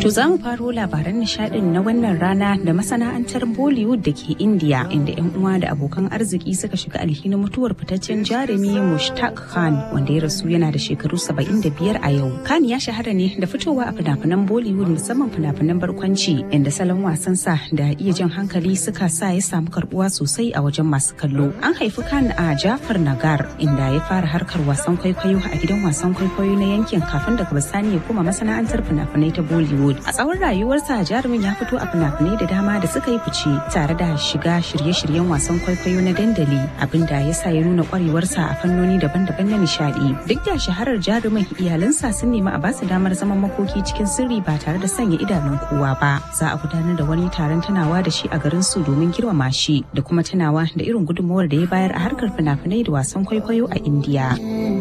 To za mu faro labaran nishadin na wannan rana da masana'antar Bollywood da ke India inda 'yan uwa da abokan arziki suka shiga alhinin mutuwar fitaccen jarumi Mushtaq Khan wanda ya rasu yana da shekaru 75 a yau. Khan ya shahara ne da fitowa a fina-finan Bollywood musamman fina-finan barkwanci inda salon wasansa da iya jan hankali suka sa ya samu karbuwa sosai a wajen masu kallo. An haifi Khan a Jafar Nagar inda ya fara harkar wasan kwaikwayo a gidan wasan kwaikwayo na yankin kafin daga bisani ya koma masana'antar fina-finai ta Bollywood. A tsawon rayuwarsa jarumin ya fito a fina-finai da dama da suka yi fice tare da shiga shirye-shiryen wasan kwaikwayo na dandali abinda ya sa ya nuna kwarewarsa a fannoni daban-daban na nishadi. Duk da shaharar jarumin iyalansa sun nemi a basu damar zaman makoki cikin sirri ba tare da sanya idanun kowa ba. Za a gudanar da wani taron tunawa da shi a garin su domin girmama shi da kuma tunawa da irin gudunmawar da ya bayar a harkar fina-finai da wasan kwaikwayo a Indiya.